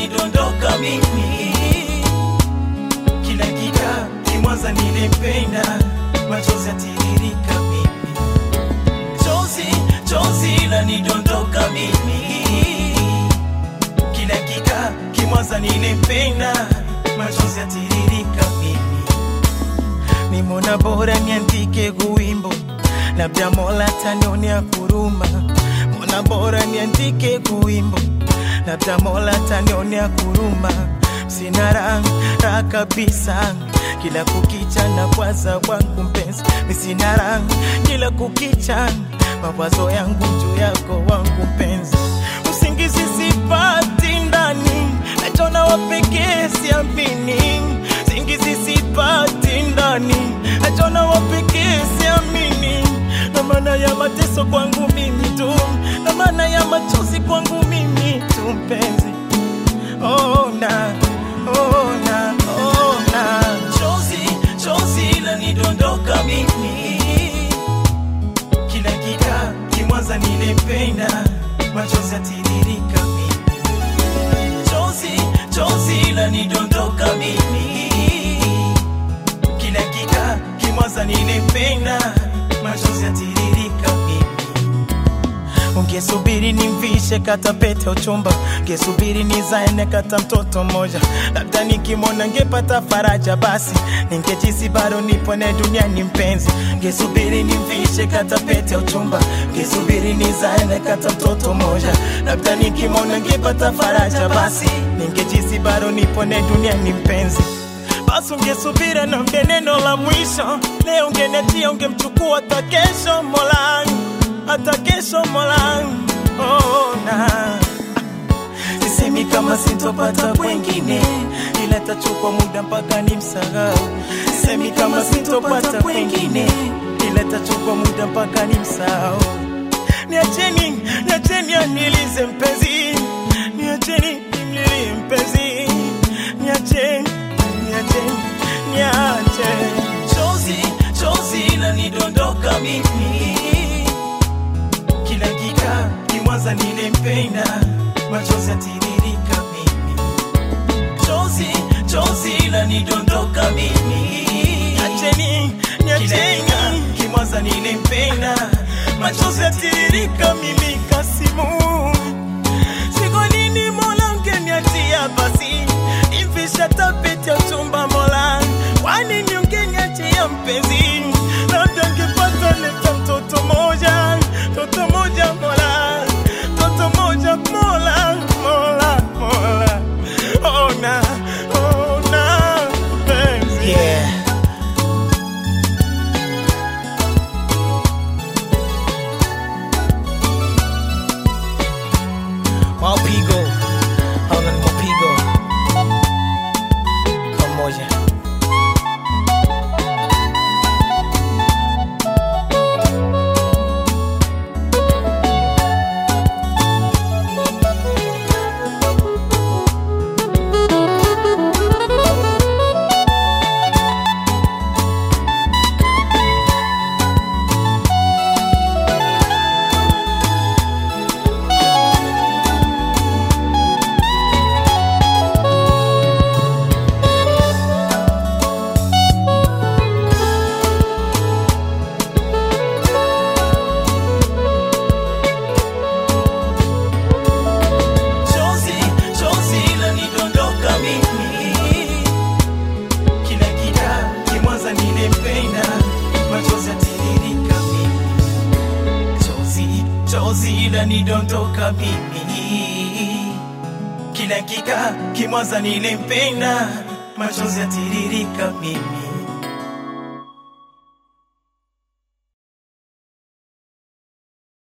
linidondoka mimi kila kika kimwanza nilimpenda machozi yatiririka mimi chozi chozi lanidondoka mimi kila kika kimwanza nilimpenda machozi yatiririka mimi nimona bora niandike guwimbo labda mola tanionea kuruma mona bora niandike guwimbo labda mola tanionea kuruma sina raha kabisa kila kukicha na kwaza wangu mpenzi misina raha kila kukicha mawazo yangu juu yako wangu mpenzi usingizi sipati ndani nachona wapekee siamini singizi sipati ndani nachona wapekee siamini na maana ya mateso kwangu mimi tu na maana ya machozi kwangu mimi tu mpenzi oh, na, oh, na, oh, na. chozi chozi lanidondoka mimi kila kika kimwanza nilimpenda machozi yatiririka mimi chozi chozi lanidondoka mimi kila kika kimwanza nilimpenda machozi yatiririka mimi ungesubiri nimvishe kata pete uchumba ungesubiri nizaene kata mtoto mmoja labda nikimwona ngepata faraja basi ningejisi bado nipone duniani mpenzi ungesubiri nimvishe kata pete uchumba ungesubiri nizaene kata mtoto mmoja labda nikimwona ngepata faraja basi ningejisi bado nipone duniani mpenzi basi ungesubira na mbe neno la mwisho leo ungenetia ungemchukua hata kesho molangu hata kesho molangu oh, na sisemi kama sitopata kwengine ila tachukua muda mpaka ni msahau sisemi kama sitopata kwengine ila tachukua muda mpaka ni msahau niacheni niacheni anilize mpenzi niacheni nimlilie mpenzi niacheni niacheni niache chozi chozi lanidondoka mimi kila kika kimwanza nilimpenda machozi yatiririka mimi chozi chozi lanidondoka mimi niacheni niacheni kimwanza nilimpenda machozi yatiririka mimi kasimu Siku nini mola ungeniachia basi Imfisha tapeti ya chumba mola Kwani ni ungeniachia mpenzi Labda ngepata leta mtoto moja Mtoto moja mola Mtoto moja mola Mola mola Ona Ona mpenzi Yeah Mapigo, Alan Mapigo, pamoja. Chozi, chozi lanidondoka mimi kila kika kimwanza nilimpenda machozi yatiririka mimi chozi chozi lanidondoka mimi kila kika kimwanza nilimpenda machozi yatiririka mimi